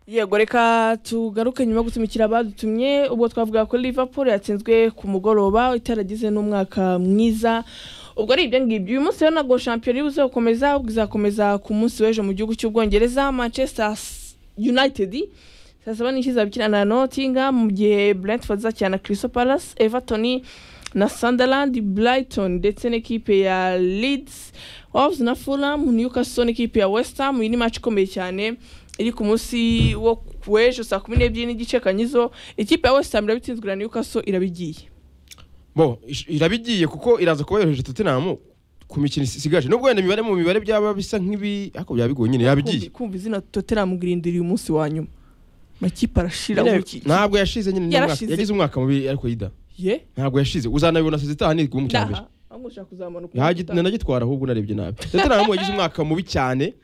yego reka tugaruke nyuma yo gutumikira abadutumye ubwo twavuga ko Liverpool yatsinzwe ku mugoroba itaragize n'umwaka mwiza ubwo ari ibyo ngibyo uyu munsi rero ntabwo shampiyona iri buzakomeza ahubwo izakomeza ku munsi w'ejo mu gihugu cy'ubwongereza manchester united saa saba n'iki izabikina na notinga mu gihe brentford izakina na crystal palace everton na Sunderland, Brighton ndetse n'ikipe ya Leeds, Wolves na Fulham, Newcastle n'ikipe ya West Ham. Iyi ni match ikomeye cyane iri ku munsi wo w'ejo saa kumi n'ebyiri n'igice kanyizo. Ikipe ya West Ham irabitsinzwe na Newcastle irabigiye. bo ish- irabigiye kuko iraza kuba yoroheje Tottenham ku mikino isigaje nubwo wenda imibare mu mibare byaba bisa nk'ibi ariko byaba bigoye nyine yabigiye Kumva- Kumva izina Tottenham grindiriye umunsi wa nyuma. Makipe arashira Nyine ubuki. ntabwo yashize nyine ni umwaka- Yarashize. yagize umwaka mubi ariko yida Ye? ntabwo yashize uzanabibona sezi itaha ni mu cya mbere Ndaha. Ahubwo ushaka kuzamuka. Nta- nanagitwara ahubwo narebye nabi Tottenham yagize umwaka mubi cyane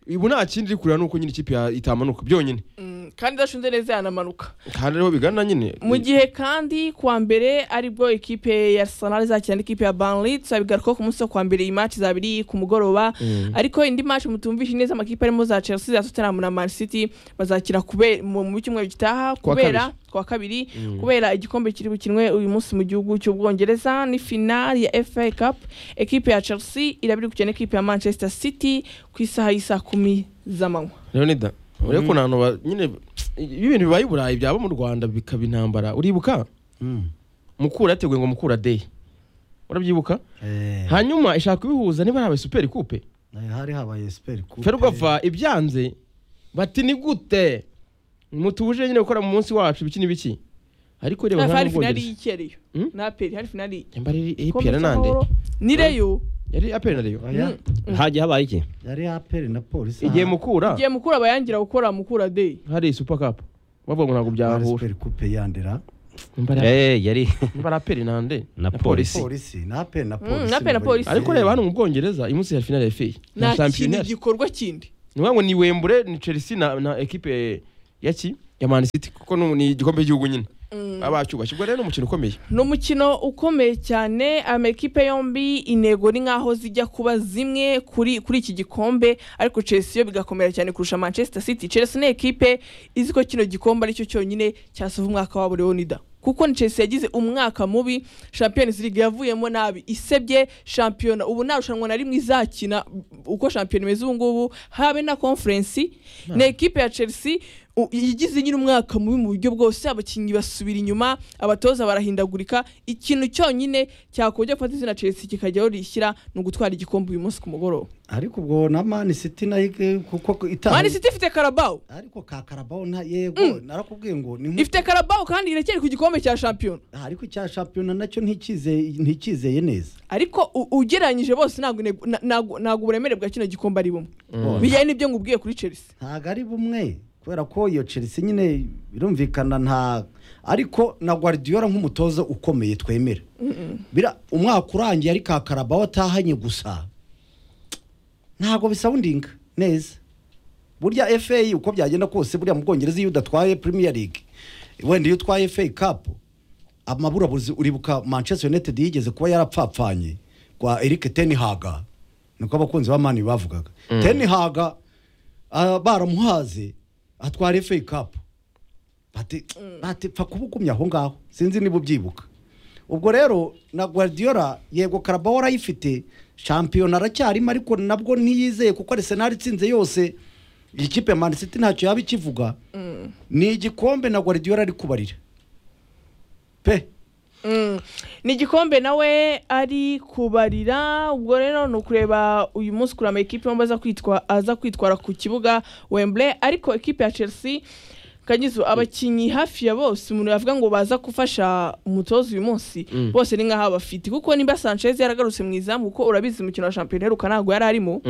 ubu nta kindi iri kureba nuko nyine ikipe ya- itamanuka byonyine Mm, kandi idashunze neza yanamanuka. kandi ariho bigana nyine mu gihe kandi kuwa mbere aribwo ikipe ya arsenal izakina n'ikipe ya burnley tuzabigarukaho ku munsi wo kuwa mbere iyi match izaba iri ku mugoroba Mm. ariko indi match mutumvishe neza amakipe arimo za chelsea za tottenham na man city bazakina kubera mu mu cyumweru gitaha Kuwa kubera kabiri. kuwa kabiri Mm. kubera igikombe kiri bukinwe uyu munsi mu gihugu cy'ubwongereza ni finali ya fa cup ekipe ya chelsea irabiri gukina n'ikipe ya manchester city ku isaha y'isaa kumi z'amanywa leonida urebe ko ntantu ba- nyine iyo ibintu bibaye i burayi byaba mu rwanda bikaba intambara uribuka mukura yateguye ngo mukura day urabyibuka hanyuma ishaka kubihuza niba habaye super coupe nayo hari habaye siperi kupe ferwafa ibyanze bati ni gute mutuje nyine gukora mu munsi wacu ibiki n'ibiki ariko reba nta hari finali n'ubwongereza y'iki ariyo Mm? naperi hari finali yambara Komeza ipiyara nande amahoro. ni reyo yari aperi na reyo Oya, hagiye habaye iki yari aperi na polisi igihe mukura igihe mukuru aba yangira gukora mukura day hari super cup bavuga ngo ntabwo hari byahura siperi kupe yandera Eh, yari mbara aperi nande Na polisi. polisi na aperi na Mm, polisi na aperi na polisi. ariko reba hano mu bwongereza iyi munsi ya finale ya FA na nta kintu shampiyona gikorwa kindi ni ngo ni Wembley ni Chelsea na, na ekipe ya ki ya Man City kuko nu- ni igikombe cy'igihugu nyine baba bacyubashye ubwo rero ni umukino ukomeye ni umukino ukomeye cyane amakipe yombi intego ni nk'aho zijya kuba zimwe kuri kuri iki gikombe ariko chelsea yo bigakomera cyane kurusha manchester city chelsea ni ekipe izi ko kino gikombe aricyo cyonyine cyasova umwaka wabo leonida kuko ni chelsea yagize umwaka mubi champions league yavuyemo nabi isebye shampiyona ubu nta rushanwa na rimwe izakina uko shampiyona imeze ubu ngubu habe na conference ni ekipe ya chelsea u- igize nyine umwaka mubi mu buryo bwose abakinnyi basubira inyuma abatoza barahindagurika ikintu cyonyine cyakongera gufata izina chelsea kikajyaho rishyira ni ugutwara igikombe uyu munsi ku mugoroba ariko ubwo na mani siti nayo ike- kuko itaha- mani city ifite karabawu ariko ka karabaho nta yego narakubwiye ngo ni nk- ifite karabawu kandi irekeye ku gikombe cya shampiyona ariko icya shampiyona nacyo ntikize- ntikizeye neza ariko u- ugereranyije bose ntabwo intego- na- ntabwo ntabwo uburemere bwa kino gikombe ari bumwe bijyanye n'ibyo ngubwiye kuri chelsea ntabwo ari bumwe kubera ko iyo chelsea nyine birumvikana nta ariko na guardiola nk'umutoza ukomeye twemera Bira- umwaka urangiye ariko akarabaho atahanye gusa ntabwo bisaba undinga neza burya fa uko byagenda kose burya mu bwongereza iyo udatwaye premier league wenda iyo utwaye fa cup amaburabuzi uribuka manchester united yigeze kuba yarapfapfanye kwa eric tenhaga niko abakunzi ba mani bavugaga tenhaga ah, baramuhaze atwara fa cup bati bati pfa kubugumya aho ngaho sinzi niba ubyibuka ubwo rero na guardiola yego karabaho arayifite shampiyona aracyarimo ariko nabwo ntiyizeye kuko arisenali itsinze yose iyi kipe ya Man City ntacyo yaba ikivuga ni igikombe na guardiola ari kubarira pe ni igikombe nawe ari kubarira ubwo rero ni ukureba uyu munsi kurama ekipe yombi aza kwitwa aza kwitwara ku kibuga wemble ariko ekipe ya chelsea kanyizo abakinnyi hafi ya bose umuntu yavuga ngo baza gufasha umutoza uyu munsi bose ni nk'aho abafite kuko nimba sanchez yaragarutse mu izamu kuko urabizi umukino wa shampiyona iheruka ntabwo yari arimo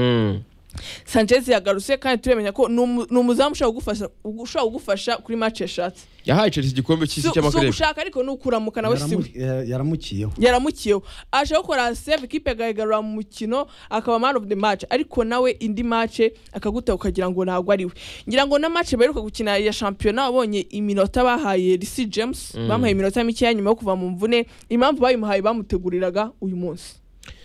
sanchez yagarutse kandi turemenya ko ni umu- ni umuzamu ushobora kugufasha ushobora kugufasha kuri match yashatse yahaye Chelsea igikombe si cy'isi si cy'amakarere ugushaka ariko ni ukuramuka nawe si we Yaramu- ya- yaramukiyeho yaramukiyeho aje gukora save ikipe agahagarara mu mukino akaba man of the match ariko nawe indi match akaguta ukagira ngo ntabwo ari we ngira ngo na match baheruka gukina ya shampiyona wabonye iminota bahaye risi james bamuhaye iminota mikeya nyuma yo kuva mu mvune impamvu bayimuhaye bamuteguriraga uyu munsi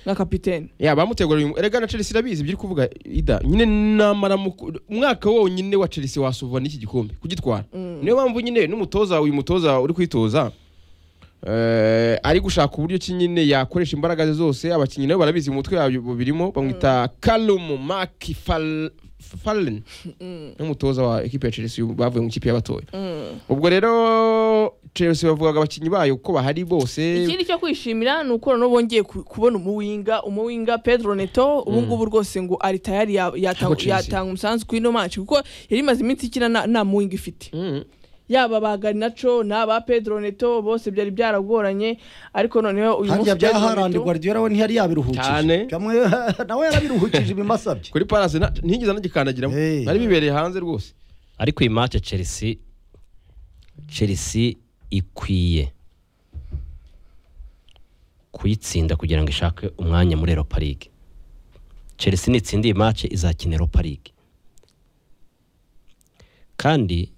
nka kapitene ya bamutegura erega na chelsea irabizi ibyo uri kuvuga ida nyine namara mu- umwaka wonyine wa chelsea wasuvana n'iki gikombe kugitwara niyo mpamvu nyine n'umutoza uyu mutoza uri kwitoza eh, ari gushaka uburyo ki nyine yakoresha imbaraga ze zose abakinnyi nabo barabizi mu mutwe yabo birimo bamwita Callum McFarlane n'umutoza wa ekipe ya Chelsea ubu bavuye mu kipe y'abatoya ubwo rero Chelsea bavugaga abakinnyi bayo ko bahari bose ikindi cyo kwishimira ni uko noneho bongeye ku- kubona umuwinga umuwinga pedro neto ubu ngubu rwose ngo ari tayari ya- yata- Aho Chelsea. yatanga umusanzu kuri ino match kuko yari imaze iminsi ikina nta- nta muwinga ifite Mm. yaba ba garinaco n'aba pedro neto bose byari byaragoranye ariko noneho uyu harya bya Pedro harandi Neto- guardiola we ntiyari yabiruhukije Cyane. kamwe nawe yarabiruhukije ibimasabye kuri parase nta- ntigeze anagikandagiramo Hey. bari bibereye hanze rwose ariko iyi match chelsea chelsea ikwiye kuyitsinda kugira ngo ishake umwanya muri europa league chelsea nitsinda iyi match izakina europa league kandi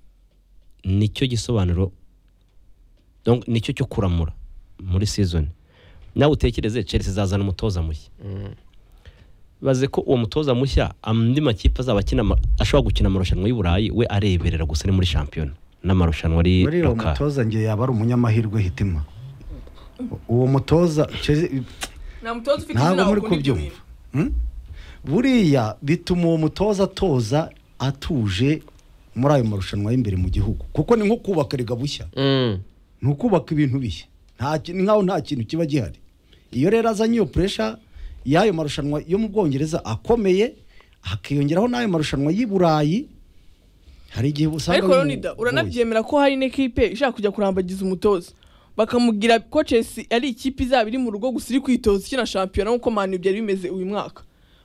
nicyo gisobanuro donc nicyo cyo kuramura muri season nawe utekereze chelsea izazana umutoza mushya baze ko uwo mutoza mushya andi makipe azaba akina ama- ashobora gukina amarushanwa y'i burayi we areberera gusa ari muri shampiyona n'amarushanwa ari muri uwo lokal mutoza ngiye yaba ari umunyamahirwe hitima uwo mutoza Chelsea- nta mutoza ufite ntabwo izina muri wakunda ibyo kubyumva bintu. Hmm? buriya bituma uwo mutoza atoza atuje muri ayo marushanwa y'imbere mu gihugu kuko ni nko kubaka erega bushya ni ukubaka ibintu bishya nta ki- ni nkaho nta kintu kiba gihari iyo rero azanye iyo puresha y'ayo marushanwa yo mu bwongereza akomeye hakiyongeraho n'ayo marushanwa y'i burayi hari igihe usanga ariko Leonida uranabyemera ko hari n'ikipe ishaka kujya kurambagiza umutoza bakamubwira ko Chelsea ari ikipe izaba iri mu rugo gusa iri kwitoza ikina shampiyona nk'uko manu byari bimeze uyu mwaka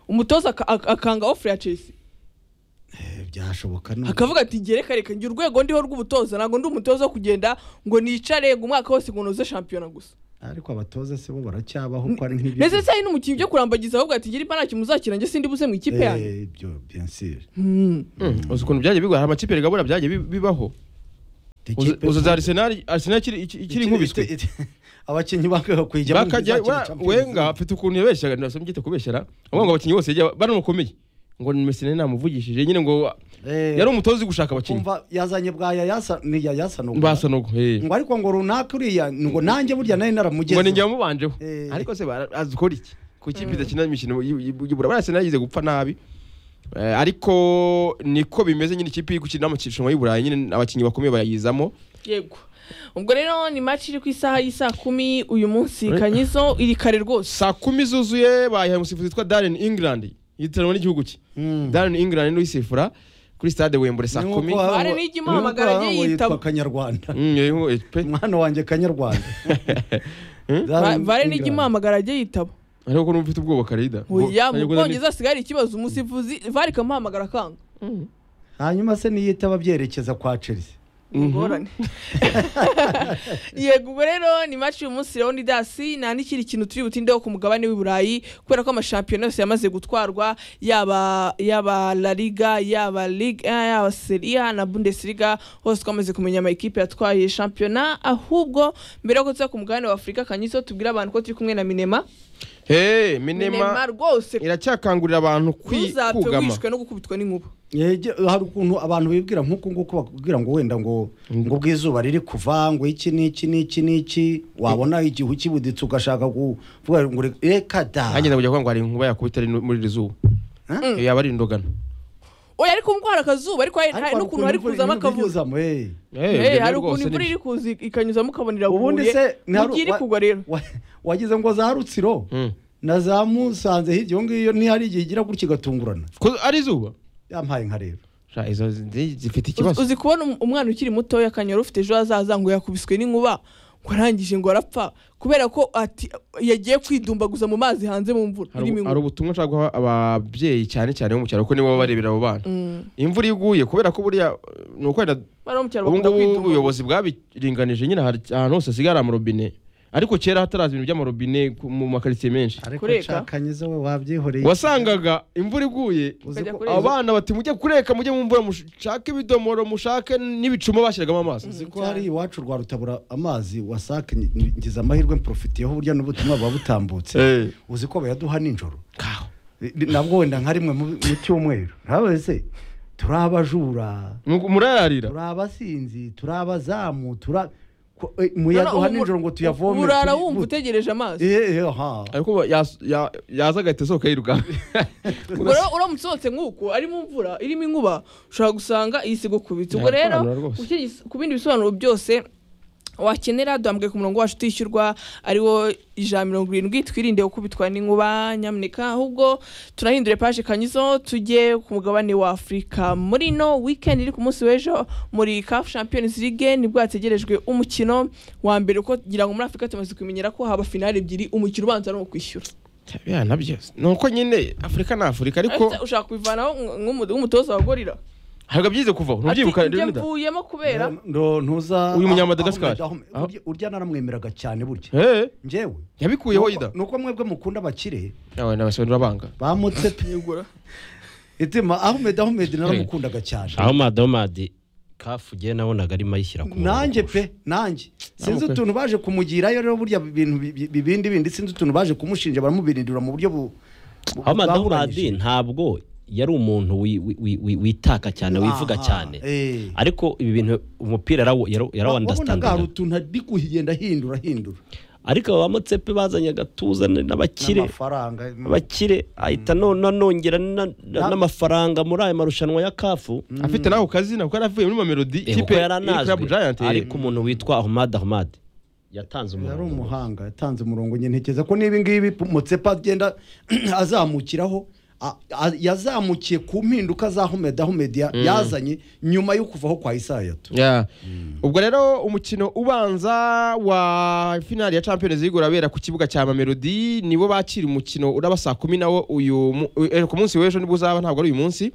umutoza aka- ak- akanga ofure ya Chelsea Eh, byashoboka no akavuga ati gereka reka ngira urwego ndiho rw'ubutoza ntabwo ndi umutoza wo kugenda ngo nicare ngo umwaka wose ngo noze shampiyona gusa ariko abatoza se bo baracyabaho ko ari nk'ibyo ndetse cyane n'umukinnyi byo kurambagiza ahubwo ati ngira ipa ntacyo muzakira njye sindi buze mu ikipe yanjye Eh, byo bien sûr Hmm. Mm. uzi ukuntu byagiye bigwa hari amakipe rigabura byagiye bi- bibaho Uzi- uzi za arsenal arsenal ikiri- iki- ikiri nkubiswe abakinnyi bakwiye kuyijya bakajya wa- wenga afite ukuntu yabeshyaga ndasaba mbyite kubeshyara avuga ngo abakinnyi bose yajya banamukomeye ngo mesine namuvugishije nyine ngo yari umutoza uri gushaka abakinnyi kumva yazanye bwa yayasa ni yayasa no basanogo eh. ngo ariko ngo runaka uriya ngo nanjye burya nari naramugeze ngo ni njye wamubanjeho Eh. ariko se bara- azikora iki ku ikipe idakina imikino y'ubura barasena yagize gupfa nabi Eh, ariko niko bimeze nyine ikipe iri gukina amakirushanywa y'uburayi nyine abakinnyi bakomeye barayizamo yego ubwo rero ni match iri ku isaha y'isaa kumi uyu munsi kanyizo iri kare rwose saa kumi zuzuye bayihaye umusifuzi witwa Darren England yitiranwa n'igihugu cye Darren England niwe uyisifura kuri stade Wembley saa kumi Bare n'ijya imuhamagara ajye yitaba. kanyarwanda Mm, yeho, eh, pe. umwana wanjye kanyarwanda Va- vare n'ijya imuhamagara ajye yitaba ariko ko ufite ubwoba karida oya mu bwongereza hasigaye hari ikibazo umusifuzi vare ikamuhamagara akanga hanyuma se niyitaba byerekeza kwa chelsea ingorane yego ubwo rero ni match uyu munsi rero ni dasi nta n'ikindi kintu turi butindeho ku mugabane w'i burayi kubera ko amashampiyona yose yamaze gutwarwa yaba yaba la liga yaba ligue 1, yaba serie A na bundesliga hose twamaze kumenya amakipe yatwaye shampiyona ahubwo mbere yo kuza ku mugabane wa afurika kanyizo tubwire abantu ko turi kumwe na minema hey minema minema rwose iracyakangurira abantu kwi- ntuzapfe kugama wishwe no gukubitwa n'inkuba Yege- hari ukuntu abantu bibwira nk'uku nguku bakubwira ngo wenda ngo ngo ubwizuba riri kuva ngo iki n'iki n'iki n'iki wabona igihu kibuditse ugashaka kuvuga ngo reka da hagenda kujya kuvuga ngo hari inkuba yakubita ari muri iri zuba Huh? yaba ari indogana oya ariko umwara akazuba ariko hari Ariko hari n'ukuntu hari imvura- kuzamo ibintu akavuza binyuzamo, eh. Eh, Hey, hari rwose ukuntu ni imvura iri kuza ikanyuzamo ukabona iraguye ubundi se ntiharu- mugiye iri wa- kugwa rero wa- wagize ngo za rutsiro Mm. na za musanze hirya iyo ngiyo ntihari igihe igira gutya igatungurana Ko ari izuba yampaye nka rero Sha, izo zi- Uzi- zifite ikibazo uzi kubona um- umwana ukiri mutoya akanyura ufite ejo hazaza ngo yakubiswe n'inkuba ngo arangije ngo arapfa kubera ko ati yagiye kwidumbaguza mu mazi hanze mu mvura Hari irimo ubu- hari inkuba ubutumwa nshaka guha ababyeyi cyane cyane bo mu cyaro kuko nibo baba barebera abo bana Mm. imvura iyo iguye kubera ko buriya eh, ni ukwenda Abana bo mu cyaro ubu bakunda ngubu kwidumbaguza ubuyobozi bwabiringanije nyine hari- ahantu hose hasigaye hari amarobine ariko kera hataraza ibintu by'amarobine ku- mu makaritsiye menshi ariko Kureka? nshakanyeze we wabyihoreye wasangaga imvura iguye Uzi Ukajya ko- kureba. abana bati mujye kureka mujye mu mvura mushake ibidomoro mushake n'ibicuma bashyiragamo amazi uzi ko cyane. hari iwacu rwa rutabura amazi wasake ngize amahirwe mporofitiyeho burya n'ubutumwa buba butambutse Eh. uzi ko bayaduha nijoro Bi- nabwo wenda nka rimwe mu mu cyumweru ntawe se turi abajura Mu- murayarira turi abasinzi turi abazamu turi a- ko- eh, muyaduha Noneho ubu- nijoro ngo tuyavome urara wumva utegereje amazi ariko yas- ya- yaza agahita asohoka yiruka Ura- uramutse wose nk'uku ari mu mvura irimo inkuba ushobora gusanga iyisi igukubitse ubwo rero Yarobanura rwose. ukigis- ku bindi bisobanuro byose wakenera duhambwe ku murongo wacu utishyurwa ariwo ijana mirongo irindwi twirinde gukubitwa n'inkuba nyamuneka ahubwo turahindure paje kanyizo tujye ku mugabane wa afurika muri ino weekend iri ku munsi w'ejo muri caf champions league nibwo hategerejwe umukino wa mbere uko ngira ngo muri afurika tumaze kumenyera ko haba finale ebyiri umukino ubanza ni uwo kwishyura ya nabyo ni uko nyine afurika ni afurika ariko Ese ushaka kubivanaho nk'umu- nk'umutoza wa gorira ntabwo byize kuvaho ntubyibuka njye rero nida mvuyemo kubera ntuza Uyu munyamadagascar munyamadagascar. Aho- urya naramwemeraga cyane burya Eh, njyewe yabikuyeho Nuko- ida nuko mwebwe mukunda abakire yawe nabasobanurira banga bamutse pe itima ahmed ahmed naramukundaga cyane aho madomadi kafu ugiye nabonaga arimo ayishyira ku murongo nanjye pe nanjye sinzi utuntu baje kumugirayo rero burya bintu bi- bi- bibindi bindi sinzi utuntu baje kumushinja baramubirindura mu buryo bu bu- aho madomadi bwaburanyije. ntabwo yari umuntu wi- wi- wi- wi- witaka cyane wivuga Aha, cyane eh. ariko ibi bintu umupira yarawo- yarawo- wabonaga hari yarawandasitandinga utuntu ari kuhigenda ahindura ahindura ariko abamutse pe bazanye agatuza n'abakire n'amafaranga abakire ahita none anongera na- na- n'amafaranga muri aya marushanwa ya kafu afite nawe kazina kuko yaravuye muri mamelodi Eh, kuko yari anazwi giant eh. ariko umuntu witwa ahumad ahumad yatanze yari umurongo umuhanga yatanze umurongo nyine ntekereza ko n'ibi ngibi mutsepa agenda azamukiraho a- a- yazamukiye ku mpinduka za homed ahomed ya- yazanye nyuma yo kuvaho kwa isayatu Yeah. ubwo rero umukino ubanza wa finali ya champions league urabera ku kibuga cya mamelodi nibo bakira umukino uraba saa kumi nawo uyu mu- eh, ku munsi w'ejo nibwo uzaba ntabwo ari uyu munsi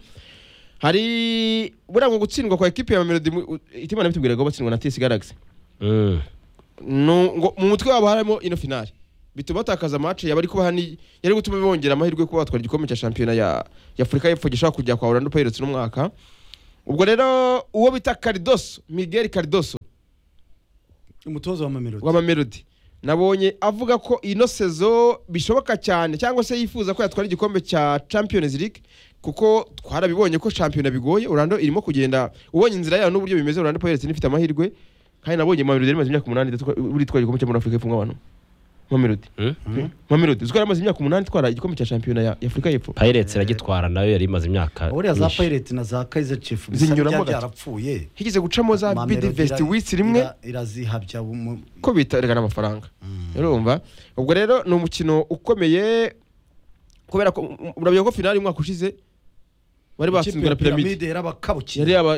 hari buriya ngo gutsindwa kwa ekipi ya mamelodi mu- u- itimana bitubwira ko batsindwa na tisi galaxy Mm. Nu- ngo mu mutwe wabo harimo ino finali bituma batakaza match yaba ari kubaha ni yari gutuma bongera amahirwe yo kuba batwara igikombe cya shampiyona ya ya Afurika y'Epfo gishobora kujya kwa Orlando Pirates n'umwaka ubwo rero uwo bita Cardoso Miguel Cardoso umutoza wa mamelodi w'amamelodi nabonye avuga ko ino sezo bishoboka cyane cyangwa se yifuza ko yatwara igikombe cya Champions League kuko twarabibonye ko shampiyona bigoye Orlando irimo kugenda ubonye inzira yayo n'uburyo bimeze Orlando Pirates n'ifite amahirwe kandi nabonye Mamelodi yari imaze imyaka umunani idatwa- buri itwara igikombe cyo muri Afurika y'Epfo nk'abantu Mamelodi Mm. Mamelodi uziko yari amaze imyaka umunani itwara igikombe cya shampiyona ya ya Afurika y'Epfo Pirates iragitwara nayo yari imaze imyaka uriya za myinshi. pirate na za kaize chief bisa Zinyuramo n'ibyari gato. byarapfuye higeze gucamo za Mamelodi Bidi Vest ira- Wits rimwe ira- irazihabya umu- ko bitaregana amafaranga urumva ubwo rero ni umukino ukomeye kubera ko um, urabona ko finali umwaka ushize bari ikipe batsinzwe ya na piramide piramide yarabakabukiye yari yaba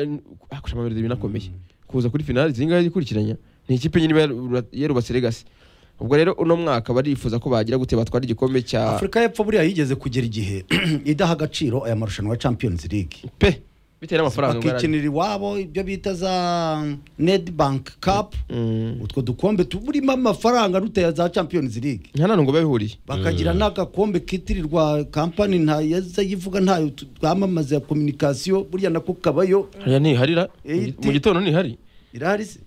hakurya amamiriro binakomeye kuza kuri finali zingahe ikurikiranya ni ikipe nyine iba yaru- yarubatse legasi ubwo rero uno mwaka barifuza ko bagira gute batwara igikombe cya afurika y'epfo buriya yigeze kugera igihe idaha agaciro aya marushanwa ya champions league pe bitewe n'amafaranga ngo yarari. bakikinira iwabo ibyo bita za nedbank cup Mm. utwo dukombe tuburimo amafaranga aruteye za champions league nta nantu ngo biba bihuriye bakagira n'agakombe kitirirwa kampani nta yaza yivuga ntayo tu- twamamaza ya communication burya nako kabayo hariya ntiharira mu gi- Eighty. mu gitondo ntihari irahari se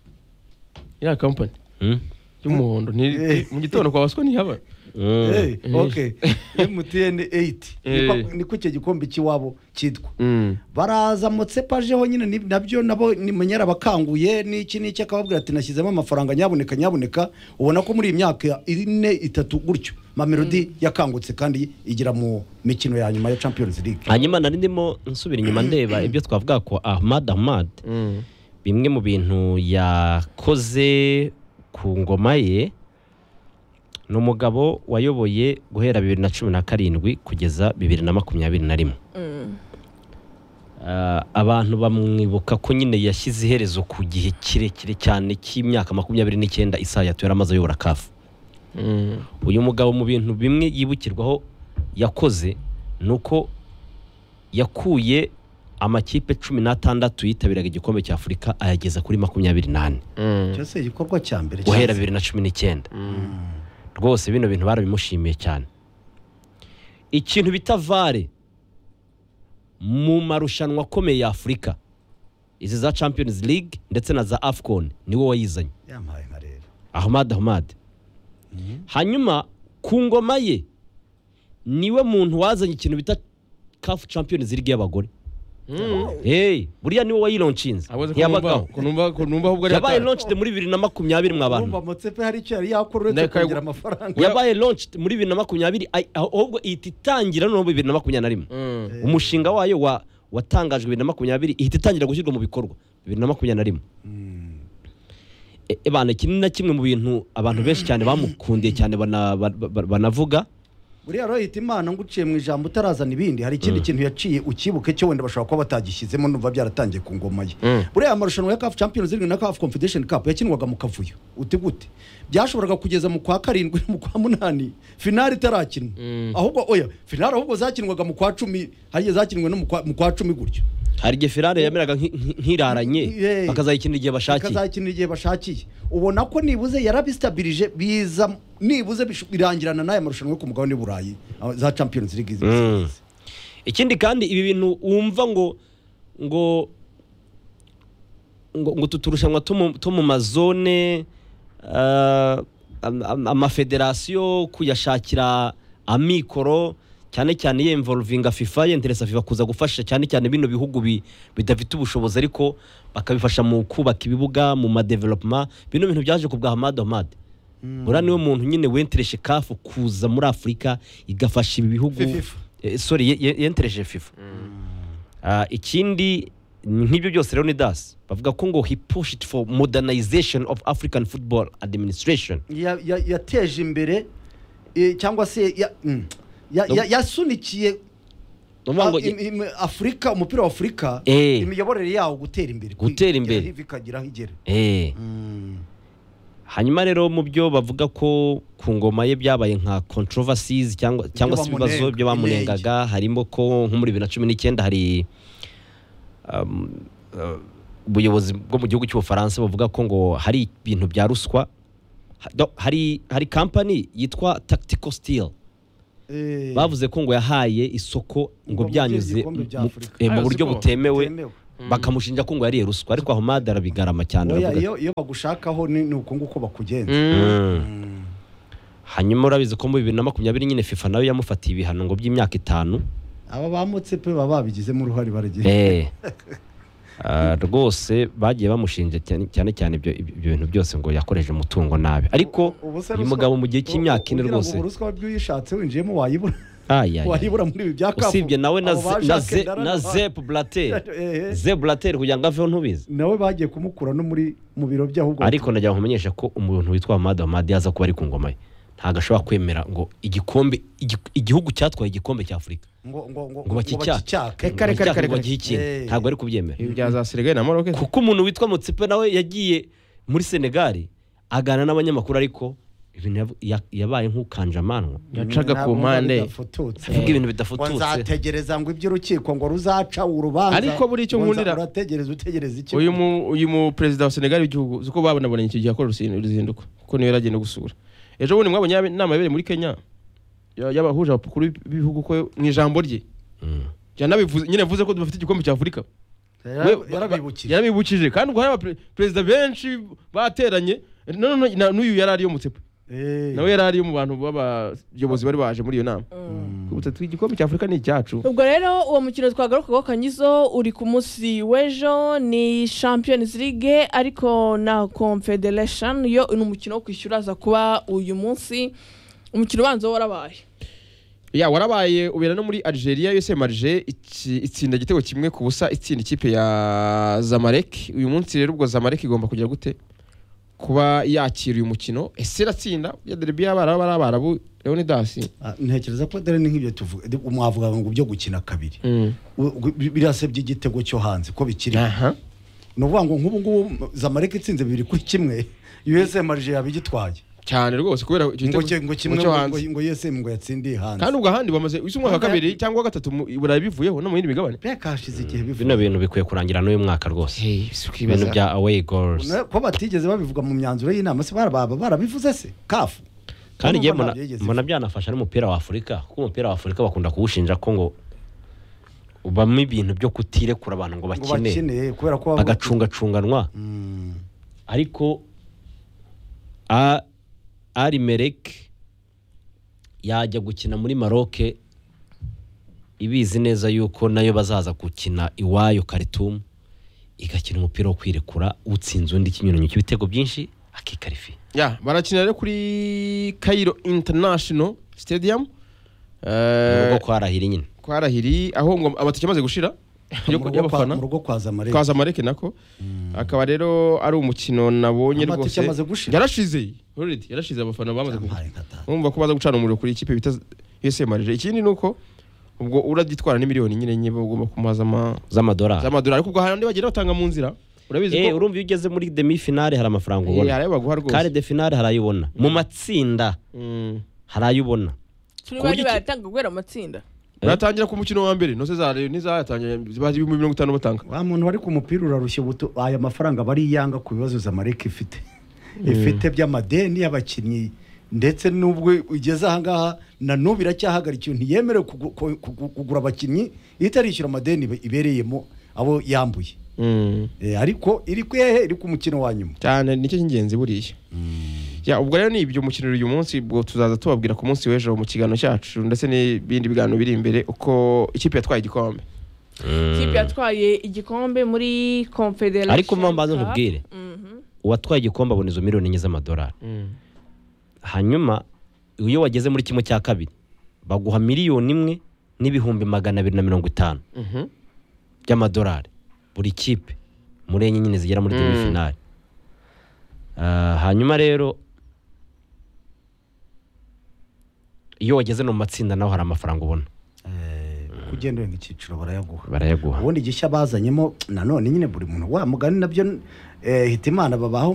iriya kampani Mm. y'umuhondo ntiri- Eh. mu gitondo kwa waswa ntihaba Mm. Eh, Eh. okay mtn 8 Eh. niko- niko icyo gikombe cy'iwabo cyitwa Mm. baraza motsepajeho nyine ni- nabyo nabo nimenyera abakanguye n'iki n'iki akababwira ati nashyizemo amafaranga nyaboneka nyaboneka ubona ko muri iyi myaka ine itatu gutyo mamelodi yakangutse kandi igera mu mikino ya nyuma ya champions league hanyuma nari ndimo nsubira inyuma ndeba ibyo twavuga ko ahmad ahmad Mm. bimwe mu bintu yakoze ku ngoma ye ni umugabo wayoboye guhera bibiri na cumi na karindwi kugeza bibiri na makumyabiri na rimwe Ah, abantu bamwibuka ko nyine yashyize iherezo ku gihe kirekire cyane cy'imyaka makumyabiri n'icyenda isayatu yari amaze ayobora kafu Mm. uyu mugabo mu bintu bimwe yibukirwaho yakoze ni uko yakuye amakipe cumi n'atandatu yitabiraga igikombe cya afurika ayageza kuri makumyabiri n'ane cyose igikorwa cya mbere guhera cyase. bibiri na cumi n'icyenda rwose bino bintu barabimushimiye cyane ikintu bita vare mu marushanwa akomeye ya afurika izi za champions league ndetse na za afcon niwe wayizanye yampaye nka rero ahmad ahmad hanyuma ku ngoma ye niwe muntu wazanye ikintu bita caf champions league y'abagore hey, buriya niwe wayironshinze abuze ntiyabagaho kunumva kunumva ahubwo ari yabaye hatari launched muri bibiri na makumyabiri urumva mw'abantu mutsepe hari icyo yari yakora uretse Ndeka- kongera amafaranga yabaye launched muri bibiri na makumyabiri ay- ahubwo ihita itangira noneho bibiri na makumyabiri na rimwe Mm. umushinga wayo wa watangajwe bibiri na makumyabiri ihita itangira gushyirwa mu bikorwa bibiri na makumyabiri na rimwe E- ebana iki ni na kimwe mu bintu abantu benshi cyane bamukundiye cyane bana- ba- ba- banavuga buriya rohita imana ngo uciye mu ijambo utarazana ibindi hari ikindi kintu yaciye ukibuke cyo wenda bashobora kuba batagishyizemo numva byaratangiye ku ngoma ye buriya amarushanwa ya kafu champions league na kafu confederation cup yakinwaga mu kavuyo uti gute byashoboraga kugeza mu kwa karindwi no mu kwa munani finali itarakinwa ahubwo oya finali ahubwo zakinwaga mu kwa cumi hariya zakinwe no mu kwa- mu kwa cumi gutyo hari igihe ferare yameraga nk- nk- nk'iraranye Yeah. bakazayikinira igihe bashakiye bakazakinira igihe bashakiye ubona ko nibuze yarabisitabirije biza nibuze bishu- birangirana n'aya marushanwa yo ku mugabane w'i burayi aho za champions league izi- Mm. ikindi kandi ibi bintu wumva ngo ngo ngo ngo utu turushanwa two mu- two mu mazone ah, am- am- amafederasiyo kuyashakira amikoro cyane cyane yemvoluvinga fifa yendereza fifa kuza gufasha cyane cyane bino bihugu bi- bidafite ubushobozi ariko bakabifasha mu kubaka ibibuga mu madevelopema bino bintu byaje ku bwa hamad hamad uriya niwe muntu nyine wentereshe kafu kuza muri afurika igafasha ibi bihugu Fifa. Eh, sorry ye- ye- yentereje fifa Ah, ikindi ni nk'ibyo byose rero ni dasi bavuga ko ngo he pushed for modernization of african football administration ya- ya- yateje imbere eh, cyangwa se ya- mm, ya- ya- yasunikiye Ni ukuvuga ngo a- im- im- afurika umupira wa afurika Eh. imiyoborere yawo gutera imbere Gutera imbere. Kwigira hivi ikageraho igera Eh. hanyuma rero mu byo bavuga ko ku ngoma ye byabaye nka controversies cyangwa cyangwa se bamunenga, ibibazo byo bamunengaga harimo ko nko muri bibiri na cumi n'icyenda hari um, uh, ubuyobozi bwo mu gihugu cy'ubufaransa bavuga ko ngo hari ibintu bya ruswa Ha- do- hari hari kampani yitwa tactical steel Eh, bavuze ko ngo yahaye isoko ngo Ngo byanyuze mu bigikombe bya mu- Afurika. eh, mu Ah, buryo siko. butemewe bitemewe. bakamushinja ko ngo yariye ruswa ariko ahomade arabigarama cyane Oya, aravuga ati, iyo iyo bagushakaho ni ni uko nguko bakugenza hanyuma urabizi ko muri bibiri na makumyabiri nyine fifa nayo yamufatiye ibihano ngo by'imyaka itanu aba bamutse pe baba babigizemo uruhare baragiye Eh. Ah, rwose bagiye bamushinja cyane cyane cyane ibyo ibyo bintu byose ngo yakoresheje umutungo nabi ariko Ubu se uyu ruswa- mugabo mu gihe cy'imyaka ine ugira ngo rwose ubu ruswa ibyo uyishatse winjiyemo wayibura Ay, ay, ay. wayibura muri ibi bya kafu usibye nawe na Abo Ze- bashaka na Ze- indara na n'aba- zep blater Eh, eh. zep blater kugira ngo aveho ntubizi nawe bagiye kumukura no muri mu biro bye ahubwo ariko nagira ngo nkumenyeshe ko umuntu witwa Hamad Hamad yaza kuba ari ku ngoma ye ntabwo ashobora kwemera ngo igikombe igi- igihugu cyatwaye igikombe cya afurika ngo ngo ngo ngo bakicyake Reka, reka, reka, ngo reka. agihe ikintu Eh. ntabwo ari kubyemera ibi bya za senegal na maroc kuko umuntu witwa mutsipe nawe yagiye muri senegali agana n'abanyamakuru ariko ibintu yav- ya- yabaye nk'ukanjamanwa yacaga ku mpande avuga ibintu bidafututse nzategereza ngo iby'urukiko ngo ruzaca urubanza Ariko buri icyo ngo nza- nkundira- urategereza utegereza iki uyu mu uyu mu perezida wa senegal w'igihugu uzi ko babonabonanye icyo gihe akora urusin- uruzinduko kuko niwe yari agenda gusura ejo bundi mwabonye ya inama yabereye muri kenya ya- y'abahuje abakuru b'ibihugu ko mu ijambo rye Mm. yanabivuze nyine yavuze ko dufite igikombe cya afurika Yara- We- yarabibukije yarabibukije kandi ubwo hari aba- perezida benshi bateranye none na- n'uyu yari ariyo mutsepe Eh. nawe yari ari mu bantu b'abayobozi bari baje muri iyo nama twibutse twi igikombe cya afurika ni icyacu ubwo rero uwo mukino twagarukaho kanyizo uri ku munsi w'ejo ni champions league ariko na confederation yo ni umukino wo kwishyura aza kuba uyu munsi umukino ubanza wo warabaye ya warabaye ubera no muri algeria yose marije iki- itsinda igitego kimwe ku busa itsinda ikipe ya zamalek uyu munsi rero ubwo zamalek igomba kugira gute kuba yakira uyu mukino ese iratsinda ya derbi y'abarabu ari abarabu leonidas Ah, ntekereza ko dore ni nk'ibyo tuvuga mwavuga ngo byo gukina kabiri U- gu- birasebye igitego cyo hanze ko bikiri aha ni ukuvuga ngo nk'ubu ngubu zamareka itsinze bibiri kuri kimwe usm marije yaba igitwaye cyane rwose kubera icyo ngo gitego ki- ngo kimwe kimwe cyo hanze ngo- ngo yose ngo yatsindiye hanze kandi ubwo ahandi bamaze isi umwaka wa Kandi- kabiri cyangwa wa gatatu mu- i burayi bivuyeho no mu yindi migabane reka hashize igihe bino bivuga bintu bikwiye kurangira n'uyu mwaka rwose ibintu bya away goals ko batigeze babivuga mu myanzuro y'inama se barababa barabivuze se kafu Urumva kandi njyewe mbona- ntabyigeze. mbona byanafasha n'umupira wa afurika kuko umupira wa afurika bakunda kuwushinja ko ngo ubamo ibintu byo kutirekura abantu ngo ngo bakine bakeneye kubera ko bavuga- bagacungacunganwa Mm. ariko A- ari mereke yajya gukina muri maroke ibizi neza yuko nayo bazaza gukina iwayo karitumu igakina umupira wo kwirekura utsinze undi ikinyuranyo cy'ibitego byinshi akikarifiye ya barakinira rero kuri kayiro international stadium mu Eh, rugo kwa Rahiri nyine kwarahiri aho ngo amatike amaze gushira yo- Mu rugo kwa- y'abafana mu rugo kwa zamarebe twaza amareke nako akaba rero ari umukino nabonye Amatike rwose amaze gushira. yarashize Already, yarashize abafana bamaze kuva Yampaye nkataha. bumva ko baza gucana umuriro kuri ikipe bita ese marije ikindi ni uko ubwo uragitwara ni miliyoni nyine nyine bagomba kumuha z'ama- z'amadolari z'amadolari ariko ubwo hari andi bagenda batanga mu nzira urabizi Eh, ko urumva iyo ugeze muri demi finale hari amafaranga Eh, hari ubona ayo baguha rwose kare de finale hari ayo ubona mu matsinda Mm. hari ayo ubona turi ku buryo bari iki- baratanga guhera mu matsinda baratangira ku mukino wa mbere nose za rero ntizayatangira bari ibihumbi mirongo itanu batanga wa muntu wari ku mupira urarushye ubuto aya mafaranga bari yanga ku bibazo zamareke ifite ifite by'amadeni y'abakinnyi ndetse n'ubwo ugeze ahangaha na n'ubu iracyahagarikiwe ntiyemerewe kugu- ku- ku- kugura abakinnyi itarishyura amadeni ibe- ibereyemo abo yambuye Mm. Eh, ariko iri kwehe iri ku mukino wa nyuma cyane nicyo cy'ingenzi buriya ya ubwo rero ni ibyo umukino uyu munsi ubwo tuzaza tubabwira ku munsi w'ejo mu kiganiro cyacu ndetse n'ibindi biganiro biri imbere uko ikipe yatwaye igikombe ikipe yatwaye igikombe muri confederation ariko mva mbanze Cup. nkubwire Mhm. uwatwaye igikombe abona izo miliyoni enye z'amadolari hanyuma iyo wageze muri kimwe cya kabiri baguha miliyoni imwe n'ibihumbi magana abiri na mirongo itanu Mhm. by'amadolari buri kipe muri enye nyine zigera muri Mm. demi finale Ah, hanyuma rero iyo wageze no mu matsinda naho hari amafaranga ubona kugenda wenda icyiciro barayaguha barayaguha ubundi gishya bazanyemo nanone nyine buri muntu wa mugani nabyo eh, hitimana babaha